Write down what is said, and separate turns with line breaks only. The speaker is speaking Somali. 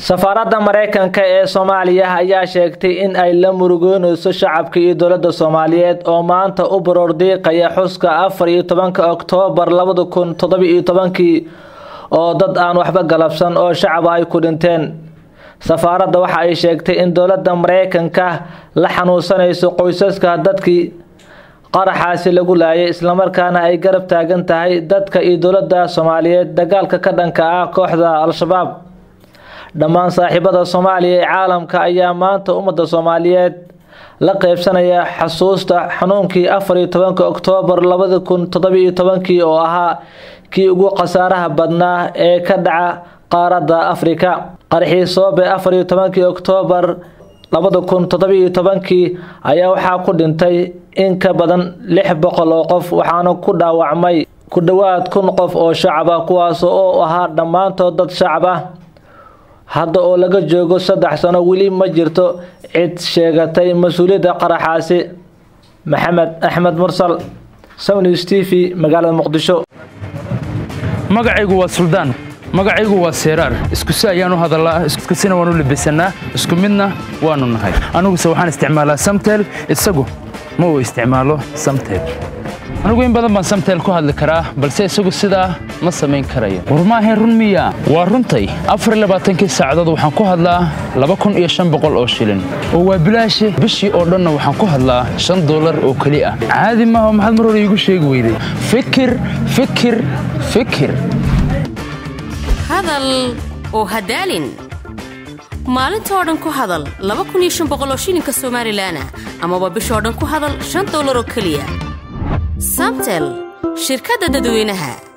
safaaradda maraykanka ee soomaaliya ayaa sheegtay in ay la murugoonayso shacabka iyo dowladda soomaaliyeed oo maanta u baroordiiqaya xuska afar iyo tobanka oktoobar labada kun toddoba iyo tobankii oo dad aan waxba galabsan oo shacab ay ku dhinteen safaaradda waxa ay sheegtay in dowladda maraykanka la xanuunsanayso qoysaska dadkii qaraxaasi lagu laayay islamarkaana ay garab taagan tahay dadka iyo dowladda soomaaliyeed dagaalka ka dhanka ah kooxda al-shabaab dhammaan saaxiibada soomaaliya ee caalamka ayaa maanta ummadda soomaaliyeed la qeybsanaya xasuusta xanuunkii afar iyo tobanka oktoobar labada kun toddoba iyo tobankii oo ahaa kii ugu khasaaraha badnaa ee ka dhaca qaaradda afrika qarxii soobe afar iyo tobankii oktoobar labada kun toddoba iyo tobankii ayaa waxaa ku dhintay in ka badan lix boqol oo qof waxaana ku dhaawacmay ku dhowaad kun qof oo shacab ah kuwaas oo ahaa dhammaantood dad shacab ah hadda oo laga joogo saddex sano weli ma jirto cid sheegatay mas-uuliyadda qaraxaasi maxamed axmed mursal sawnews t v magaalada muqdisho
magacaygu waa suldaan magacaygu waa seeraar iskusi ayaan u hadallaa iskusina waan u labisannaa isku midna waannu nahay aniguse waxaan isticmaalaa samtel isagu ma uu isticmaalo samtel anigu in badan baan samtel ku hadli karaa balse isagu sidaa ma samayn karayo war maahayn run miya waa runtay afarlabaaatankii saacadood waxaan ku hadlaa laba kun iyo shan boqol oo shilin oo waa bilaashe bishii oo dhanna waxaan ku hadlaa shan dollar oo keli ah caadi maaha maxaad mar hore iigu sheegi weyday fikir fikir fikir
hadal oo hadaalin maalinta oo dhan ku hadal laba kun iyo shan boqol oo shilinka somalilan amaba bishoo dhan ku hadal shan dollar oo keliya samtel shirkadda dadweynaha